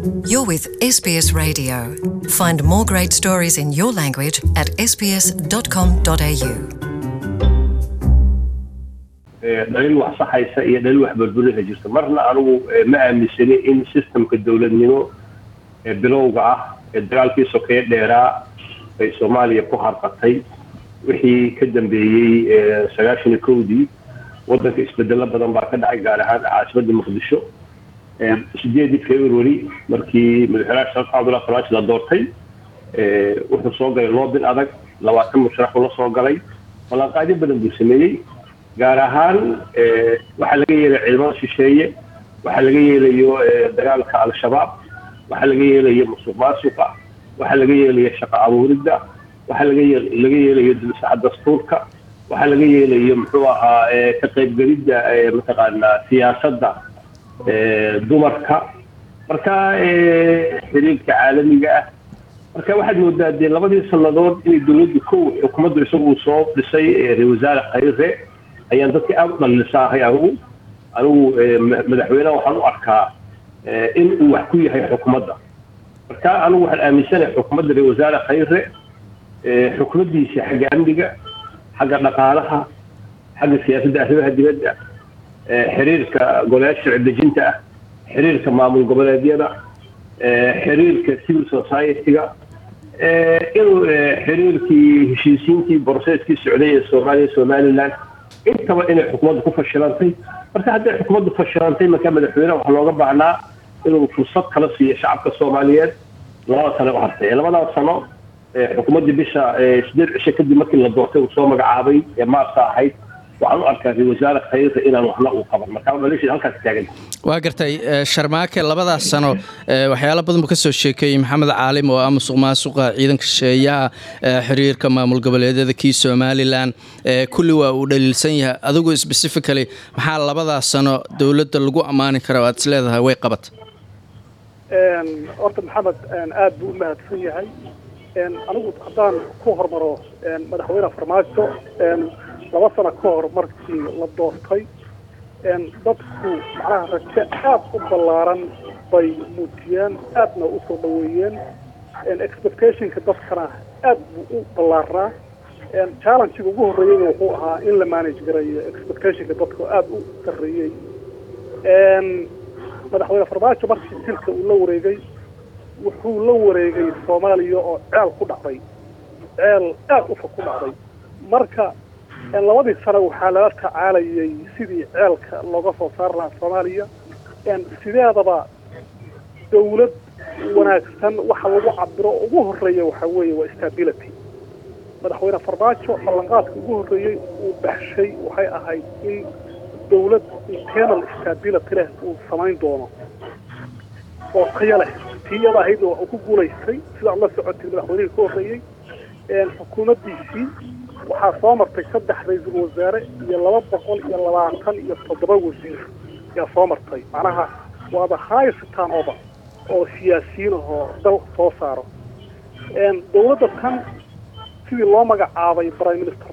You're with SBS Radio. Find more great stories in your language at sbs.com.au. dhalin wax saxaysa iyo dhalin wax burburinaysa jirto marna anigu ma aaminsani in systemka dowladnimo ee bilowga ah ee dagaalkii sokeeye dheeraa ay soomaaliya ku harqatay wixii ka dambeeyey sagaashan iyo kowdii waddanka isbedelo badan baa ka dhacay gaar ahaan caasimadda muqdisho sideedii february markii madaxweynaha sheekh cabdullahi farmaajo la doortay wuxuu soo galay loobin adag labaatan musharax uu la soo galay ballanqaadyo badan buu sameeyey gaar ahaan waxaa laga yeelay ciidamada shisheeye waxaa laga yeelayo dagaalka al-shabaab waxaa laga yeelayo musuq maasuqa waxaa laga yeelayo shaqo abuuridda waxaa laga laga yeelayo dulsaxa dastuurka waxaa laga yeelayo muxuu ahaa ka qaybgelidda mataqaanaa siyaasadda dumarka marka xiriirka caalamiga ah marka waxaad moodaa dee labadii sannadood inay dowladdu kow xukuumaddu isagu soo dhisay ra wasaare khayre ayaan dadka aada u dhalilisaahay anigu anigu madaxweyneha waxaan u arkaa in uu wax ku yahay xukuumadda marka anigu waxaan aaminsanahay xukuumadda ra wasaare khayre xukuumaddiisa xagga amniga xagga dhaqaalaha xagga siyaasadda arrimaha dibadda xiriirka golayaasha sharci dejinta ah xiriirka maamul goboleedyada xiriirka civil society-ga inuu xiriirkii heshiisiintii boroseskii socday ee soomaaliya somaliland intaba inay xukuumaddu ku fashilantay marka hadday xukuumaddu fashilantay markaa madaxweyneha waxaa looga baahnaa inuu fursad kala siiyo shacabka soomaaliyeed labada sano u hartay labadaas sano xukuumaddii bisha sideed cisho kadib markii la doortay uu soo magacaabay ee maarta ahayd waxaan u arkaa ra wasaare khayra inaan waxna uu qaban marka dhalishi halkaas taagan waa gartay sharmaake labadaas sano waxyaalo badan buu ka soo sheekeeyey maxamed caalim oo ah musuq maasuqa ciidanka shisheeyaha xiriirka maamul goboleedyada kii somalilan kulli waa uu dhaliilsan yahay adigu specifically maxaa labadaas sano dowladda lagu ammaani kara o aad is leedahay way qabata horta maxamed aada buu u mahadsan yahay anigu haddaan ku hormaro madaxweyne farmaajo laba sano ka hor markii la doortay dadku macnaha rajo aada u ballaaran bay muujiyeen aadna usoo dhaweeyeen expectationka dadkana aad buu u ballaarnaa challengega ugu horreeyeyna wuxuu ahaa in la manage garayo expectationka dadku aada u sarreeyey madaxweyne farmaajo markii silka uu la wareegay wuxuu la wareegay soomaaliya oo ceel ku dhacday ceel aada u fog ku dhacday marka labadii sano waxaa lala tacaalayay sidii ceelka looga soo saari lahaa soomaaliya sideedaba dawlad wanaagsan waxa lagu cabiro ugu horreeya waxaa weeye waa stability madaxweyne farmaajo ballanqaadka ugu horreeyey uu baxshay waxay ahayd in dawlad internal stability leh uu samayn doono oo tayo leh tiyada ahaydna waa uu ku guulaystay sidaad la socotay madaxweynihii ka horreeyey xukuumaddiisii waxaa soo martay saddex ra-iisul wasaare iyo laba boqol iyo labaatan iyo toddoba wasiir ayaa soo martay macnaha waa the highest turnover oo siyaasiyiin ahoo dal soo saaro dawladda tan sidii loo magacaabay prime minister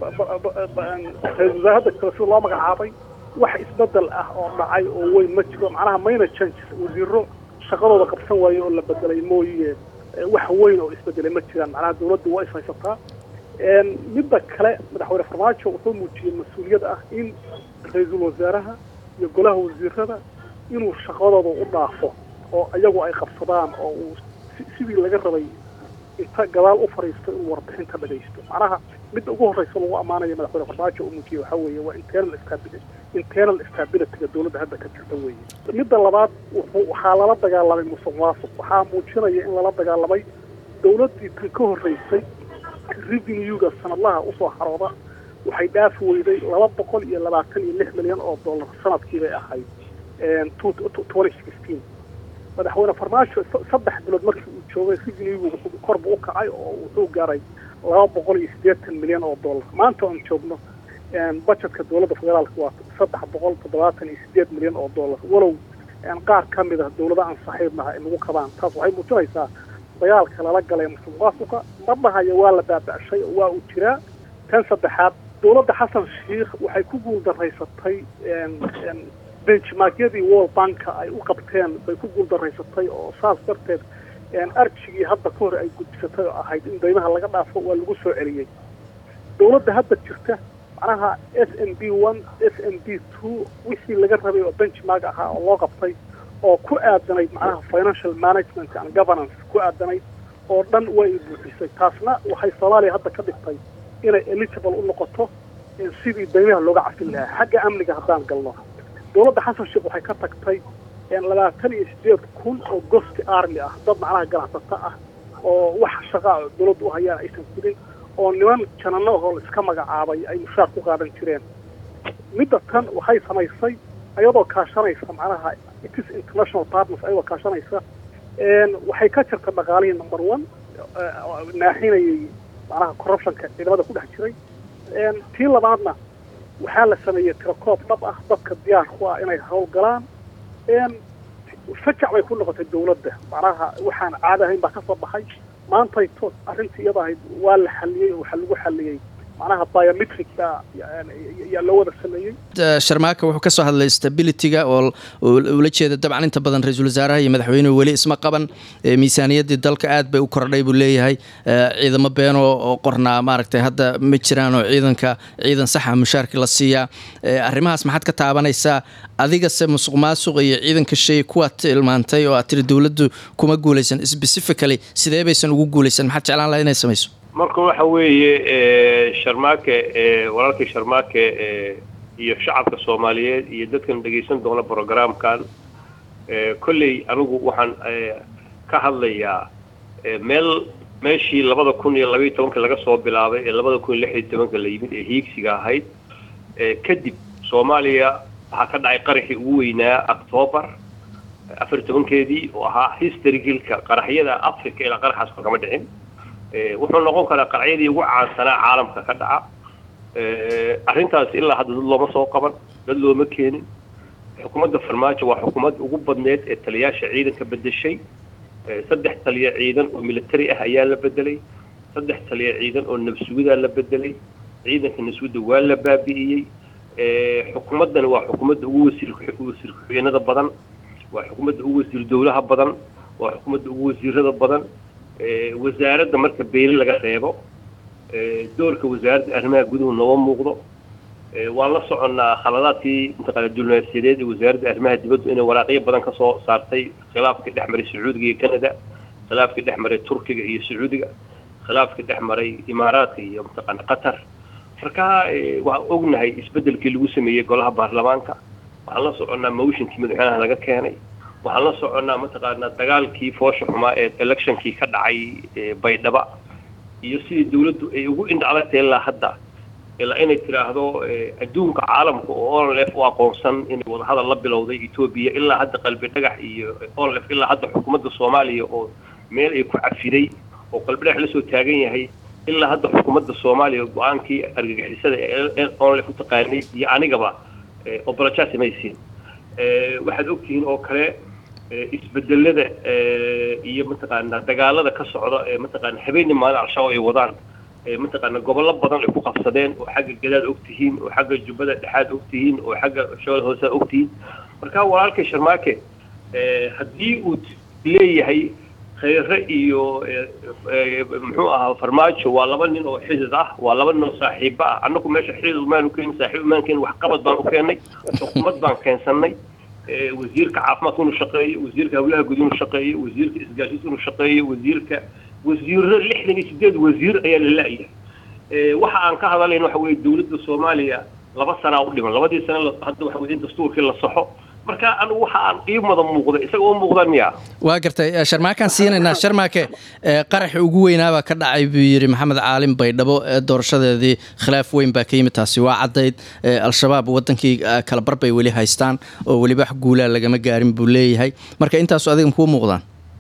ra-isul wasaarada kale sidii loo magacaabay wax isbedel ah oo dhacay oo weyn ma jiro macnaha mayna changes wasiiro shaqadooda qabsan waaye oo la bedelay mooye wax weyn oo isbedelay ma jiraan macnaha dawladdu waa ishaysataa midda kale madaxweyne farmaajo wuxuu muujiyey mas-uuliyad ah in ra-iisul wasaaraha iyo golaha wasiirada inuu shaqadooda u dhaafo oo iyagu ay qabsadaan oo uu sidii laga rabay inta gadaal u fadhiisto inuu warbixinta dhagaysto macnaha midda ugu horreysa lagu ammaanaya madaxweyne farmaajo uu muujiyey waxaa weeye waa internal stability internal stabilityga dawladda hadda ka jirta weeye midda labaad wuxuu waxaa lala dagaalamay musuq maasuq waxaa muujinaya in lala dagaalamay dawladdii tan ka horreysay revenuega sanadlaha usoo xarooda waxay dhaafi weyday laba boqol iyo labaatan iyo lix milyan oo dollar sanadkii bay ahayd twenty sixteen madaxweyne farmaajo saddex bilood markii uu joogay revenuegu korbu u kacay oo wuxuu gaaray laba boqol iyo siddeetan milyan oo dollar maanta oon joogno budgetka dowladda federaalka waa saddex boqol toddobaatan iyo sideed milyan oo dollar walow qaar ka mid ah dawlada aan saaxiibnaha ay nagu qabaan taas waxay muujinaysaa dagaalka lala galay musuq maasuqa madhahaya waa la baaba'shay oo waa uu jiraa tan saddexaad dowladda xasan sheikh waxay ku guul daraysatay benchmarkyadii world banka ay u qabteen bay ku guuldaraysatay oo saas darteed arjigii hadda ka hor ay gudbisatay oo ahayd in daymaha laga dhaafo waa lagu soo celiyey dawladda hadda jirta macnaha s n b one s n b two wixii laga rabay oo benchmark ahaa oo loo qabtay oo ku aadanayd macnaha financial management and governance ku aadanayd oo dhan way buuxisay taasna waxay soomaaliya hadda ka dhigtay inay eligible u noqoto sidii daymaha looga cafin lahaa xagga amniga haddaan galno dawladda xasan sheekh waxay ka tagtay labaatan iyo sideed kun oo gosti army ah dad macnaha ganacsata ah oo wax shaqaa dawladda u hayaan aysan jirin oo niman janano ahoo la iska magacaabay ay mushaar ku qaadan jireen midda tan waxay samaysay ayadoo kaashanaysa macnaha itis international partners ayadoo kaashanaysa waxay ka jirta dhaqaalihii number one naaxinayay macnaha corruptionka ciidamada ku dhex jiray tii labaadna waxaa la sameeyey tirakoob dhab ah dadka diyaar ku ah inay howlgalaan fajac bay ku noqotay dawladda macnaha waxaan caadi ahayn baa ka soo baxay maantay to arrintii iyada ahayd waa la xaliyey oo waxaa lagu xaliyey macnaha biometric yaa loo wada sameeyey sharmaaka wuxuu ka soo hadlay stabilityga oo ula jeeda dabcan inta badan ra-iisul wasaaraha iyo madaxweynuhu weli isma qaban miisaaniyaddii dalka aad bay u kordhay buu leeyahay ciidamo beeno oo qornaa maaragtay hadda ma jiraan oo ciidanka ciidan saxa mushaarkii la siiyaa arrimahaas maxaad ka taabanaysaa adigase musuq maasuq iyo ciidanka shay kuwaad tilmaantay oo aad tiri dowladdu kuma guulaysan specifically sidee baysan ugu guulaysan maxaad jeclaan laha inay samayso marka waxa weeye sharmaake walaalkii sharmaake iyo shacabka soomaaliyeed iyo dadkan dhegaysan doona brogramkan kolley anigu waxaan ka hadlayaa meel meeshii labada kun iyo labaiyo tobanka laga soo bilaabay ee labada kun iyo lix iyo tobanka la yimid ee hiigsiga ahayd kadib soomaaliya waxaa ka dhacay qaraxii ugu weynaa octoobar afar iyo tobankeedii oo ahaa historygilka qaraxyada africa ilaa qaraxaas kama dhicin wuxuu noqon karaa qaracyadii ugu caansanaa caalamka ka dhaca arrintaas ilaa hadda dad looma soo qaban dad looma keenin xukuumadda farmaajo waa xukuumadda ugu badneed ee taliyaasha ciidanka bedeshay saddex taliya ciidan oo military ah ayaa la bedelay saddex taliya ciidan oo nabsugidaa la bedelay ciidanka nabsugida waa la baabi'iyey xukuumaddani waa xukuumadda ugu wasiir wasiir ku-xigeenada badan waa xukuumadda ugu wasiir dowlaha badan waa xukuumadda ugu wasiirada badan wasaaradda marka beeli laga reebo doorka wasaaradda arrimaha guduhu nooma muuqdo waan la soconnaa khaladaadkii mataqaana diblomaasiyadeed ee wasaaradda arrimaha dibaddu inay waraaqyo badan ka soo saartay khilaafkii dhex maray sacuudiga iyo canada khilaafkii dhex maray turkiga iyo sacuudiga khilaafkii dhex maray imaaraadka iyo mataqaana qatar marka waxaan ognahay isbeddelkii lagu sameeyey golaha baarlamaanka waxaan la soconnaa motionkii madaxweynaha laga keenay waxaan la soconnaa mataqaanaa dagaalkii foosha xumaa ee electionkii ka dhacay baydhaba iyo sidii dawladdu ay ugu indhacdagtay ilaa hadda ilaa inay tidhaahdo adduunka caalamka oo onlf u aqoonsan inay wadahadal la bilowday etoobiya ilaa hadda qalbi dhagax iyo onlf ilaa hadda xukuumadda soomaaliya oo meel ay ku cafiday oo qalbi dhagax la soo taagan yahay ilaa hadda xukuumadda soomaaliya go-aankii argagixisada ee onlf u taqaanay iyo anigaba obolojasi maysiin waxaad ogtihiin oo kale isbedelada iyo mataqaana dagaalada ka socda ee mataqaana habeenii maalin al-shabaab ay wadaan mataqaana gobollo badan ay ku qabsadeen oo xagga gadaad ogtihiin oo xagga jubbada dhexaad ogtihiin oo xagga shool hoose ogtihiin marka walaalkay sharmaake haddii uu leeyahay khayre iyo muxuu ahaa farmaajo waa laba nin oo xidid ah waa laba nin oo saaxiibo ah annagu meesha xidid umaanu keenin saaxiib umaan keenin waxqabad baan u keennay xukuumad baan keensannay wasiirka caafimaadka inuu shaqeeyo wasiirka hawlaha guud inuu shaqeeyo wasiirka isgaashiska inuu shaqeeyo wasiirka wasiiro lixdan iyo sideed wasiir ayaa la la-yahay waxa aan ka hadalayn waxa weye dawladda soomaaliya laba sanaa u dhiman labadii sana hadda waxa weye in dastuurkii la saxo marka anigu waxa aan ii mada muuqda isaga oo muuqda miya waa gartay sharmaakaan siinaynaa sharmaake qaraxi ugu weynaabaa ka dhacay buu yidhi maxamed caalim baydhabo doorashadeedii khilaaf weyn baa ka yimid taasi waa caddayd al-shabaab wadankii kala bar bay weli haystaan oo weliba wax guulaa lagama gaarin buu leeyahay marka intaasu adiga makuu muuqdaan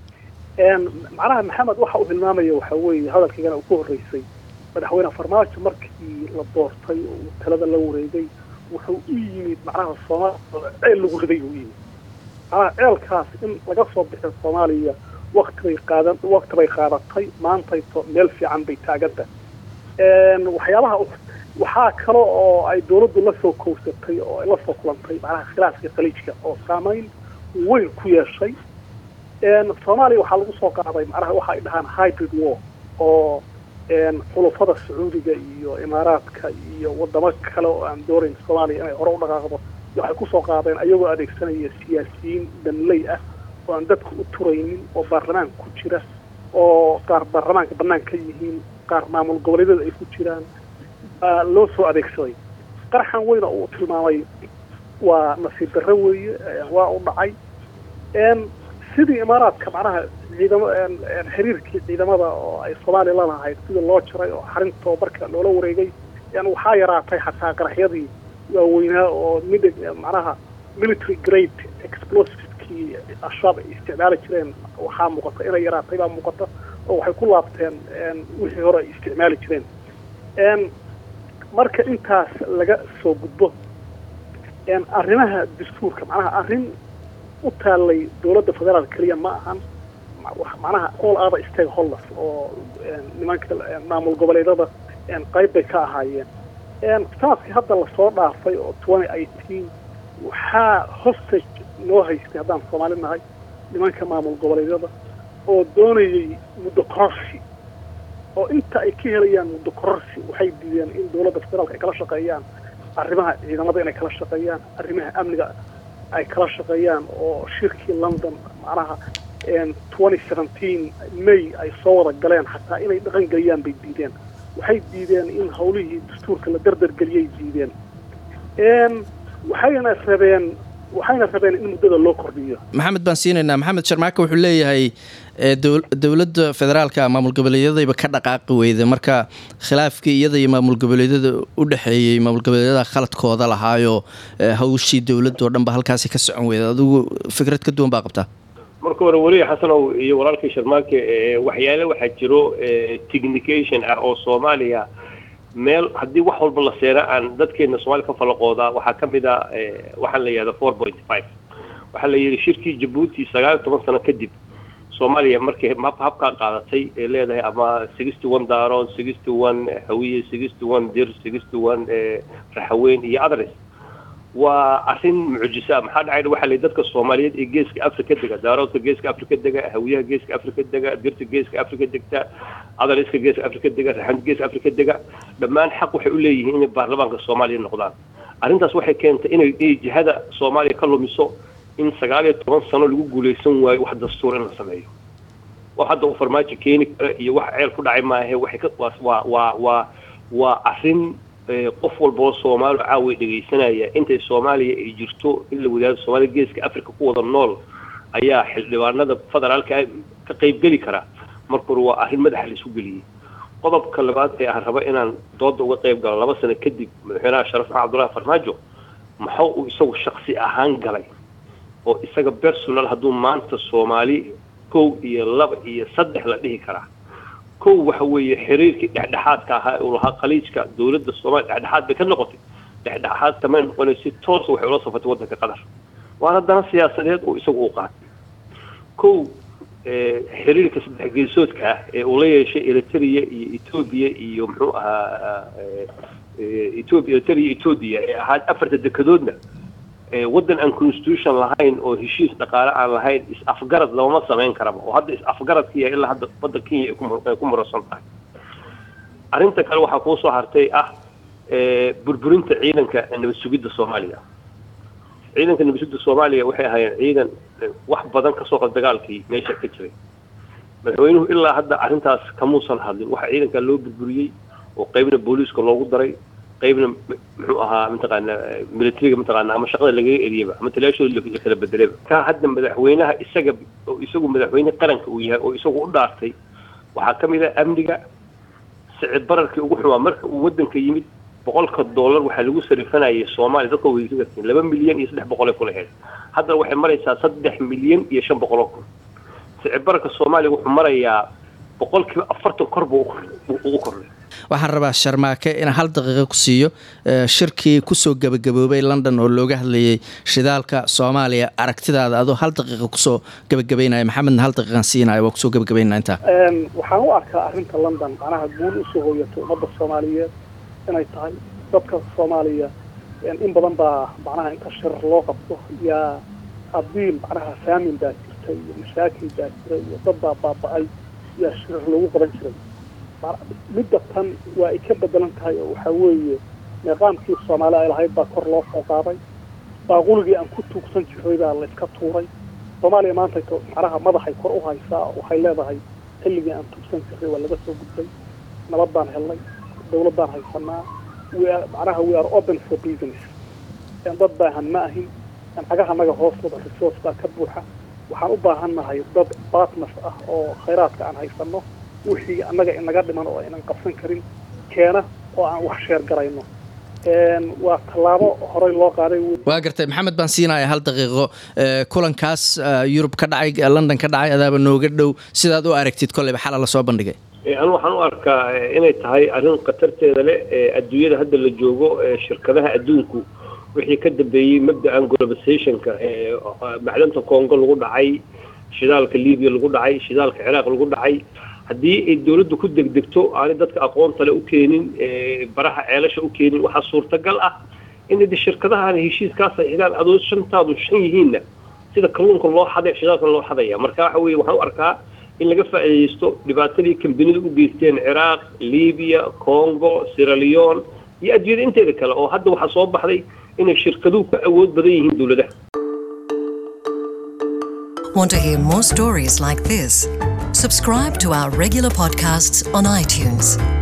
macnaha maxamed waxa uu hilmaamaya waxa weeye hadalkaygana uu ku horreysay madaxweyne farmaajo markii la doortay oo uu talada la wareegay wuxuu u yimid macnaha soomaaliya ceel lagu riday uu yimid macnaha ceelkaas in laga soo bixiyo soomaaliya wakti bay qaadan wakti bay qaadatay maantayto meel fiican bay taaganta waxyaabaha waxaa kale oo ay dawladdu la soo kowsatay oo ay la soo kulantay macnaha khilaafka khaliijka oo saameyn weyn ku yeeshay soomaaliya waxaa lagu soo qaaday macnaha waxa ay dhahaan hybrid war oo xulufada sacuudiga iyo imaaraadka iyo wadamo kale oo aan doonayn soomaaliya inay hore u dhaqaaqdo waxay kusoo qaadeen ayagoo adeegsanaya siyaasiyiin danley ah oo aan dadka u turaynin oo baarlamaanka ku jira oo qaar baarlamaanka bannaan ka yihiin qaar maamul goboleedyada ay ku jiraan loo soo adeegsaday qaraxan weyna uu tilmaamay waa nasiib darro weeye waa u dhacay sidii imaaraadka macnaha ciidamo xiriirkii ciidamada oo ay soomaaliya lalahayd sidii loo jaray oo xarin tababarka loola wareegay waxaa yaraatay xataa qaraxyadii waaweynaa oo mid macnaha military grade explosiveskii al-shabaab ay isticmaali jireen waxaa muuqata inay yaraatay baa muuqata oo waxay ku laabteen wixii hore ay isticmaali jireen marka intaas laga soo gudbo arrimaha dastuurka macnaha arrin u taallay dawladda federaal keliya ma ahan macnaha all other stakeholders oo nimanka maamul goboleedyada qayb bay ka ahaayeen sanadkii hadda lasoo dhaafay oo twenty eighteen waxaa hostage noo haystay haddaan soomaali nahay nimanka maamul goboleedyada oo doonayay muddo kororsi oo inta ay ka helayaan muddo kororsi waxay diideen in dawladda federaalka ay kala shaqeeyaan arrimaha ciidamada inay kala shaqeeyaan arrimaha amniga ay kala shaqeeyaan oo shirkii london macnaha twenty seventeen may ay soo wada galeen xataa inay dhaqan geliyaan bay diideen waxay diideen in hawlihii dastuurka la dardargeliyay diideen waxayna rabeen waxayna rabeen in muddada loo kordhiyo maxamed baan siinaynaa maxamed sharmaake wuxuu leeyahay dowladda federaalka maamul goboleedyadayba ka dhaqaaqi weyda marka khilaafkii iyada iyo maamul goboleedyada u dhexeeyey maamul goboleedyada khaladkooda lahaayo hawshii dowladoo dhan ba halkaasi ka socon weyda adigu fikrad ka duwan baa qabtaa marka hore weliya xasanow iyo walaalkii sharmaake waxyaale waxaa jiro technication ah oo soomaaliya meel haddii wax walba la seena aan dadkeena soomaaliya ka falaqoodaa waxaa ka mid a waxaan la yihahda four point five waxaa la yidhi shirkii jabuuti sagaal iyo toban sano kadib soomaaliya markay habkaa qaadatay ee leedahay ama sixty one daarood sixty one hawiye sixty one dir sixty one raxaweyn iyo adres waa arrin mucjisa maxaa dhacay waxaa lay dadka soomaaliyeed ee geeska africa dega daaroodka geeska africa dega hawiyaha geeska africa dega dirta geeska africa degta adaliska geeska africa dega raxanta geeska africa dega dhammaan xaq waxay u leeyihiin inay baarlamaanka soomaaliya noqdaan arrintaas waxay keentay inay jihada soomaaliya ka lumiso in sagaal iyo toban sano lagu guulaysan waayo wax dastuur in la sameeyo wax hadda uu farmaajo keeni kara iyo wax ceel ku dhacay maahe waxay ka waa waa waa waa arrin qof walboo soomaali caawa dhegaysanaya intay soomaaliya ay jirto in la wadaado soomaaliya geeska africa ku wada nool ayaa xildhibaanada federaalka ka qaybgeli kara marka hore waa arrin madaxa la isu geliyey qodobka labaad ee aan raba inaan dooda uga qayb galo laba sano kadib madaxweynaha sharaf maxamed abdullahi farmaajo maxuu uu isagu shaksi ahaan galay oo isaga personal hadduu maanta soomaali kow iyo laba iyo saddex la dhihi karaa kow waxa weeye xiriirkii dhexdhexaadka ahaa uu lahaa khaliijka dowladda soomaaliya dhexdhexaad bay ka noqotay dhexdhexaad kamay noqonay si toosa waxay ula safatay waddanka qatar waana dana siyaasadeed oo isagu u qaatay kow xiriirka saddex geesoodka ah ee uu la yeeshay eritrea iyo etoobiya iyo muxuu ahaa etoobiya eritrea iyo etoobiya ee ahaa afarta dekedoodna waddan aan constitution lahayn oo heshiis dhaqaale aan lahayn is-afgarad lamama samayn karaba oo hadda is-afgaradkiiya ilaa hadda badda kenya ay ku murasan tahay arrinta kale waxaa kuu soo hartay ah burburinta ciidanka nabad sugidda soomaaliya ciidanka nabad sugidda soomaaliya waxay ahaayeen ciidan wax badan kasoo qad dagaalkii meesha ka jiray madaxweynuhu ilaa hadda arrintaas kamuusan hadlin waxaa ciidankaa loo burburiyey oo qaybna booliiska loogu daray qaybna muxuu ahaa mataqaana militariga mataqaana ama shaqada lagaga eriyaba ama talaashooda la kala bedelaba ka hadda madaxweynaha isaga oo isagu madaxweyne qaranka uu yahay oo isagu u dhaartay waxaa ka mid ah amniga sicid bararkii ugu xumaa marka uu waddanka yimid boqolka dollar waxaa lagu sarifanayay soomaaliya dadka weysagartiin laba milyan iyo saddex boqol ay kula heen haddana waxay maraysaa saddex milyan iyo shan boqol oo kun sicid bararka soomaaliya wuxuu marayaa boqolkiiba afartan kor buu u kordhay waxaan rabaa sharmaake inaan hal daqiiqo ku siiyo shirkii kusoo gebagaboobay london oo looga hadlayay shidaalka soomaaliya aragtidaada adoo hal daqiiqa kusoo gebagabaynaya maxamedna hal daqiiqan siinaya waa kusoo gebagabaynaa intaa waxaan u arkaa arrinta london macnaha guul usoo hooyatay ummadda soomaaliyeed inay tahay dadka soomaaliya in badan baa macnaha inta shirar loo qabto yaa haddii macnaha faamin baa jirta iyo mashaakil baa jira iyo dad baa baaba-ay yaa shirar loogu qaban jiray midda tan waa ay ka bedelan tahay oo waxaa weeye niqaamkii soomaali ay lahayd baa kor loo soo qaaday baaquligii aan ku tuugsan jiray baa la iska tuuray soomaaliya maanta macnaha madaxay kor u haysaa waxay leedahay xilligii aan tuugsan jiray waa laga soo gudbay nabad baan helnay dawlad baan haysanaa macnaha we are open for business dad baahan ma ahin cagaha naga hoostooda resource baa ka buuxa waxaan u baahannahay dad partners ah oo khayraadka aan haysano wixii annaga inaga dhiman oo aynan qabsan karin keena oo aan wax sheer garayno waa tallaabo horey loo qaaday waa gartay maxamed baan siinaya hal daqiiqo kulankaas yurub ka dhacay london ka dhacay adaaba nooga dhow sidaad u aragtid kolleyba xala lasoo bandhigay anu waxaan u arkaa inay tahay arrin khatarteeda leh adduunyada hadda la joogo shirkadaha adduunku wixii ka dambeeyey mabda'an globalizationka macdanta congo lagu dhacay shidaalka libiya lagu dhacay shidaalka ciraaq lagu dhacay haddii ay dawladdu ku degdegto aanay dadka aqoonta le u keenin baraha ceelasha u keenin waxaa suurtagal ah in de shirkadahan heshiiskaas ay xidhaan adoo shantaadu shan yihiinna sida kalluunka loo xaday shidaalka loo xadaya marka waxa weye waxaan u arkaa in laga faa'iidaysto dhibaatadii kambanidu u geysteen ciraaq libiya congo siraleon iyo adduunyada inteeda kale oo hadda waxaa soo baxday inay shirkaduhu ka awood badan yihiin dawladaha Want to hear more stories like this? Subscribe to our regular podcasts on iTunes.